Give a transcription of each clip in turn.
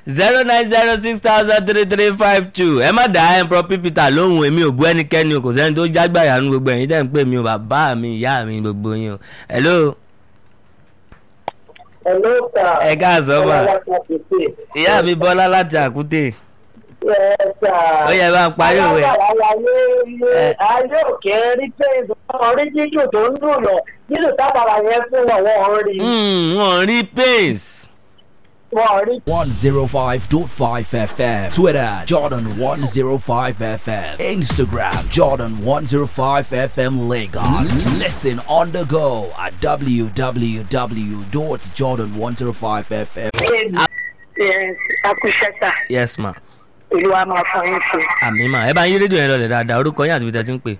zero nine zero six thousand three three five two ẹ má dá ẹ̀ prọpí peter lóhùn èmi ò bú ẹnikẹ́ni o kò sẹ́ni tó jágbàyà nu gbogbo ẹ̀yin tẹ́ ń pè mí o bàbá mi ìyá mi gbogbo yín o hello Hello, sir. ẹ káàsán mà Ọlọ́lá Fásitì. ìyá mi bọ́lá láti àkútè Yes, sir. ó yẹ bá ń parí òwe Alágbára ayé ilé Ẹ. ayé òkè rí pé orí jíjù tó ń dùn lọ jíjù tábàrà yẹn fún wọn wọn rí Hmm, wọn rí pace wọn rí 105.5 FM. Twitter, Jordan 105 FM. Instagram, Jordan 105 FM Lagos. Listen on the go at www.jordan105fm. akúṣẹ́ta yes ma olúwa máa fọ yín ṣe. àmì mà ẹ bá yín rédíò yẹn lọlẹ̀ dáadáa orúkọ yín àti ibi tẹ́ ti ń pè.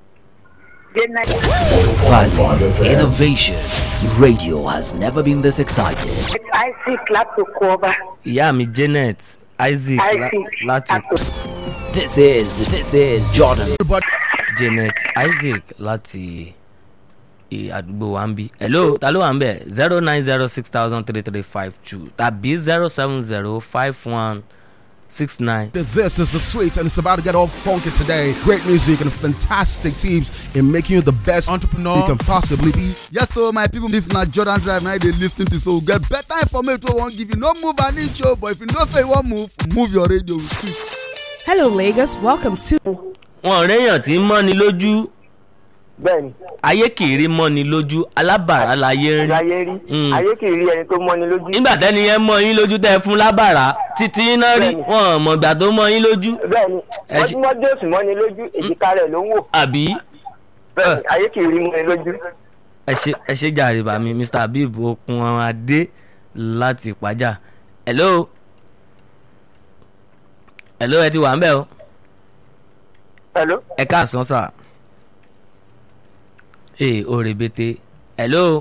Value, innovation. Radio has never been this excited. isaac láti kó ọba ìyá mi janet isaac la- isaac láti This is, this is Jordan. janet isaac láti i- àdúgbò wa ń bí. hello ta ló wà ń bẹ̀ zero nine zero six thousand three three five two tàbí zero seven zero five one six nine. This is the sweet, and it's about to get all funky today. Great music and fantastic teams in making you the best entrepreneur you can possibly be. Yes, so my people, this na Jordan Drive. Now they listen to so get better information. We won't give you no move an inch, oh, but if you don't say one move, move your radio. Hello, Lagos. Welcome to wọn réèyàn tí ń mọ́ni lójú bẹ́ẹ̀ni ayé kì í rí mọ́ni lójú alábàárà láyé ń rí. ayé rí Mm. ayé kì í rí ẹni tó mọ́ni lójú. nígbà tẹ́ni yẹn mọ yín lójú tẹ́ ẹ fún lábàárà títí iná rí Bẹ́ẹ̀ni. wọn ò mọ̀gbà tó mọ yín lójú bẹ́ẹ̀ni Ẹ ṣe- mọ́júmọ́jú òsì mọ́ni lójú èjìká rẹ̀ ló ń wò àbí bẹ́ẹ̀ni ayé kì í rí mọ́ni lójú. ẹ ṣe ẹ ṣe jàre bá mi mr habib okun adé láti ìpájà hello hello ẹ ti wà ń bẹ̀ o hello. ẹ káàsán sà ee o rèbete hello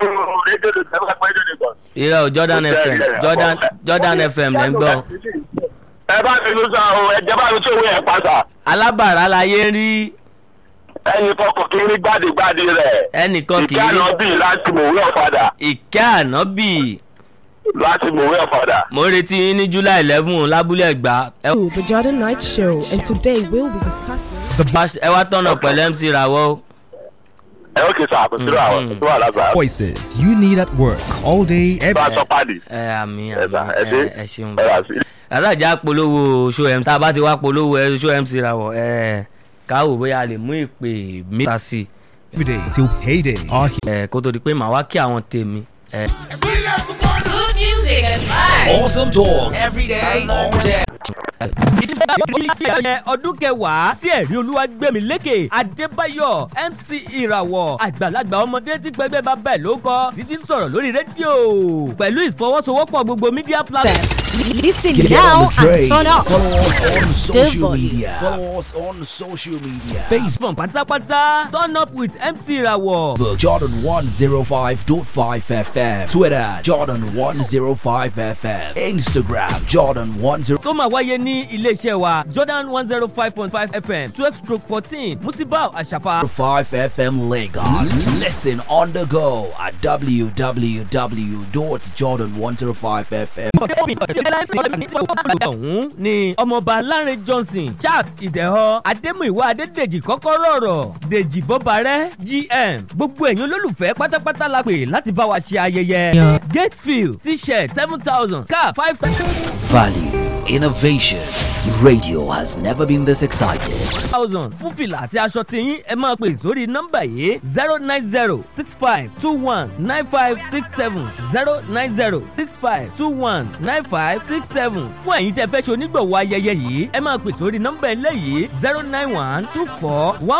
irọ́ o jordan fm jordan jordan fm lẹ́ ń gbọ́ ẹ bá mi ló sá o ẹjẹ bá mi tó owó yẹn pa sá alábàárà láyé ń rí ẹnì fọkàn kí ní gbàdégbàdé rẹ ẹnìkan kì í ìkànnà rí bíi láti mòwe ọ̀fadà ìkẹ́ ànábì láti mòwe ọ̀fadà. mo ń retí yín ní july eleven lábúlé ẹ̀gbá ẹ the Jordan Night Show, and today we'll be discussing. wá- ẹ wá tọ̀nà pẹ̀lú mc rawọ́ o. ẹ ó kì í sá àkóso àwọn Mhm. tó wà lágbàá. Voices you need at work all day, every bá a sọ pàdé ẹ àmì ẹ bá àmì ẹ dé ẹ ẹ ṣeun ẹ rà sí. alájà polówó show mc tá a bá ti wá polówó ẹ show mc rawọ ẹ káwọ bóyá a lè mú ìpè mẹ́ta sí day till payday. Our i ẹ kó tó di pé màá wá kí àwọn tèmi ẹ Good music and vibes. Awesome talk every day, all day. ọdún kẹwàá tí ẹ̀rí olúwa gbẹ̀mí lékè adébáyọ̀ mc ìràwọ̀ àgbàlagbà ọmọdé tí gbẹgbẹ́ bá bẹ̀ ló kọ́ títí ń sọ̀rọ̀ lórí rédíò pẹ̀lú ìfọwọ́sowọ́pọ̀ gbogbo media platform. Listen Get now on the train. and turn up. Follow us on social volume. media. Follow us on social media. Facebook facebook pátápátá turn up with mc ìràwọ̀. Jordan 105.5 FM. Twitter Jordan 105 FM. Instagram Jordan 10. tó máa wáyé ní iléeṣẹ́ wa jordan one zero five point five fm twelve stroke fourteen musibau àṣàfà. 5 FM Lagos. Listen on the go at www.jordan105fm. ọ̀hún ni ọmọọba lárin johnson charles ìdẹ̀họ adémúìwá adédèjì kọ́kọ́rọ́ ọ̀rọ̀ dèjì bọ́barẹ́ gm gbogbo ẹ̀yin olólùfẹ́ pátápátá la pè láti bá wa ṣe ayẹyẹ gatefield t-shirt seven thousand car five Value, innovation. Radio has never been this excited. thousand fún fìlà àti aṣọ tiyín ẹ máa pè sórí nọ́mbà yìí zero nine zero six five two one nine five six seven zero nine zero six five two one nine five six seven fún ẹ̀yin tẹ́ fẹ́ ṣe onígbọ̀wọ́ ayẹyẹ yìí ẹ máa pè sórí nọ́mbà eléyìí zero nine one two four one.